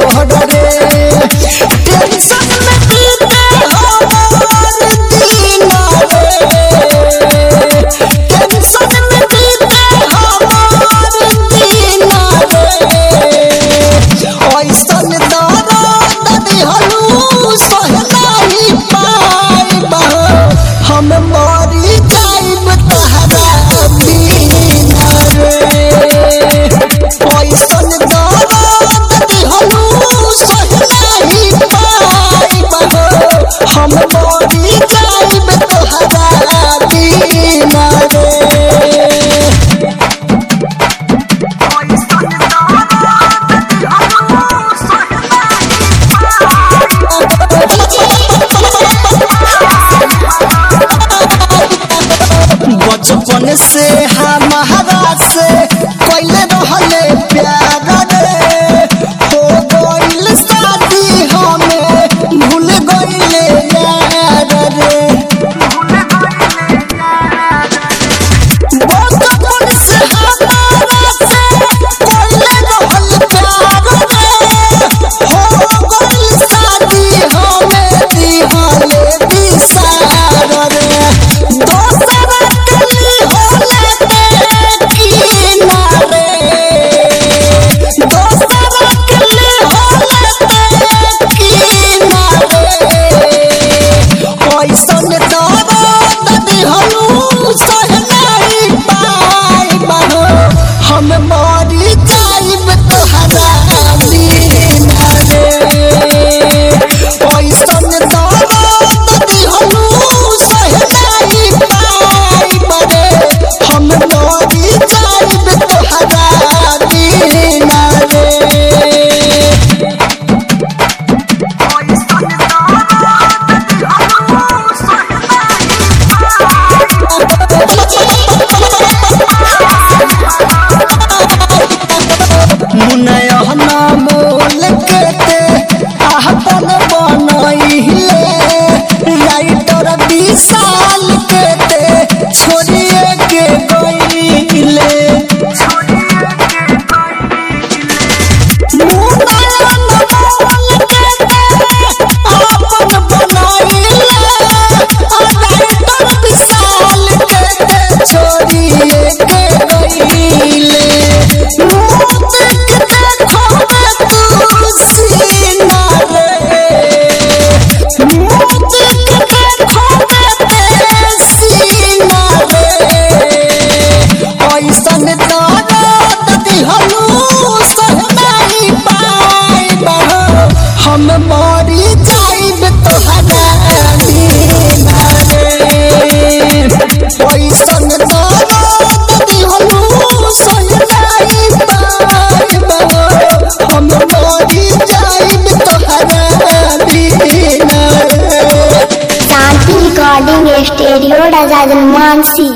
तोहर रे टेंशन में बीते हमार दिन रे टेंशन में बीते हमार दिन रे ऐसन दर्द दिहलू सह नहीं पाइब हम मरी जाइब तहरा बिना रे ऐसन दर्द दिहलू सह नहीं पाइब हम मरी जाइब तहरा बिना रे बचपन से हमारा से कैले रहले प्यार रे हो गइल शादी हमें भूल गइले यार रे बचपन से हमारा से कैले रहल प्यार रे हो गइल शादी हमें दिहले दिसार रे दोसरा कली होले ते किनारे दोसरा कली होले ते किनारे ऐसन दर्द दिहलू सह नहीं पाइब हम मरी जाइब तोहरा बिना रे ऐसन दर्द दिहलू सह नहीं पाइब रे हम मरी जाइब तोहरा बिना रे मुनयहना मोल केते आहपन बनइले राइटर विशाल केते छोड़िए के गइले मुनयहना मोल केते आहपन बनइले राइटर विशाल केते छोड़िए के गइले ऐसन दर्द दिहलू सह नहीं पाइब हम मरी जाइब तोहरा बिना रे ऐसन दर्द दिहलू सह नहीं पाइब हम मरी जाइब तोहरा बिना रे शांति रिकॉर्डिंग स्टूडियो राजा मानसी